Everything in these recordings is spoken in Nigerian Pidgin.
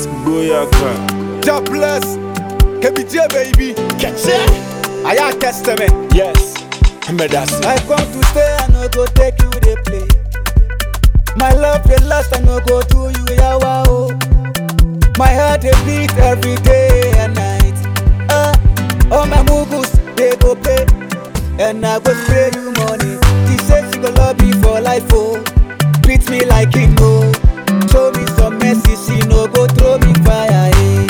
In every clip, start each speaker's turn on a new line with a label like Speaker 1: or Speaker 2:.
Speaker 1: Boyaka.
Speaker 2: God bless. KBJ baby.
Speaker 1: Catch it.
Speaker 2: I am testament.
Speaker 1: Yes. Medasi.
Speaker 2: I come to stay, I no go take you the play. My love the last, I no go do you yawa oh. My heart they beat every day and night. Ah, all my mugus they go pay, and I go spray you money. She say she go love me for life oh, treat me like king oh. Show me some mercy, she no go throw me fire eh.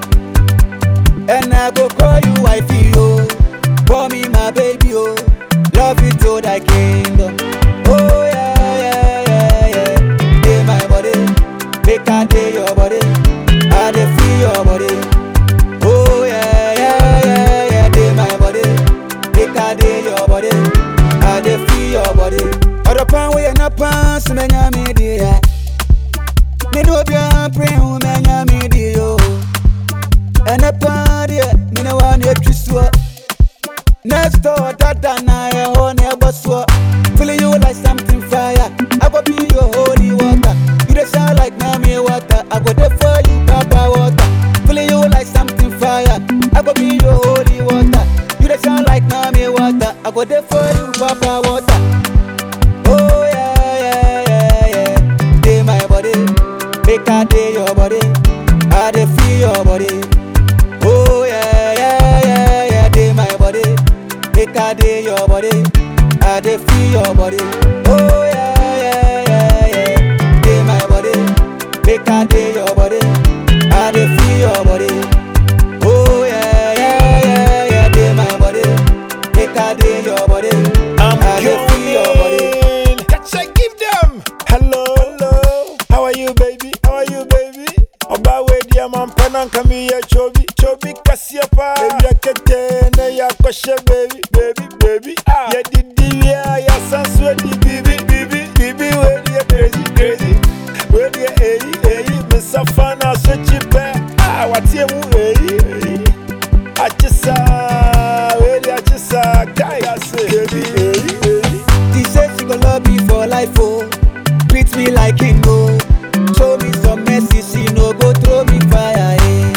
Speaker 2: And I go call you wifey oh, call me my baby oh. Love you to thy kingdom. Oh yeah, yeah, yeah, yeah. Day my body, make I day your body. I dey feel your body. Oh yeah, yeah, yeah, yeah. Day my body, make I day your body. I dey feel your body. Other pan we na pan, so me nya me di ya. Me no be a pray, who me nya me di yo. And a pan yeah, me no want to twiswa. Next door, that and I own a boss. Feeling you like something fire. I go be your holy water. You dey sound like mommy water. I go there for you, papa water. Feeling you like something fire. I go be your holy water. You dey sound like mommy water. I go there for you, papa water. Oh yeah, yeah, yeah, yeah. Day my body, make I day your body. I dey feel your body. Oh yeah, yeah, yeah, yeah, day my body. Make I day your body. I dey feel your body. Oh yeah, yeah, yeah, yeah. Day my body. Make I day your body. I dey feel your body. Oh yeah, yeah, yeah, yeah. Day my body. Make I day your body.
Speaker 1: I'm
Speaker 2: I dey feel your body.
Speaker 1: coming. Catch it, give them. Hello, hello. How are you, baby? How are you, baby? Oba we dia man panan kami ya chobi chobi kasia pa baby akete na ya koshe baby baby baby ah ya didi ya ya sansu di bibi bibi bibi we dia crazy crazy we dia eyi eyi misafa na so chipe ah watie mu eyi eyi achisa we dia achisa kai baby eyi eyi
Speaker 2: She say she go love me for life, oh. Treat me like king, oh. Show me some mercy, she no go throw me fire, eh.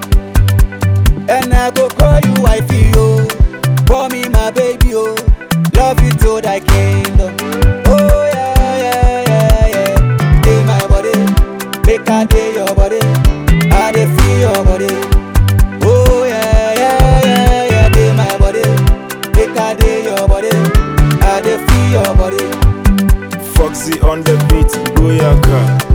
Speaker 2: And I go call you wifey, oh. Call me my baby, oh. Love you to thy kingdom. Oh yeah, yeah, yeah, yeah. Day my body, make I day your body. I dey feel your body. Oh yeah, yeah, yeah, yeah. Day my body, make I day your body. I dey feel your body.
Speaker 1: Foxy on the beat, Boyaka.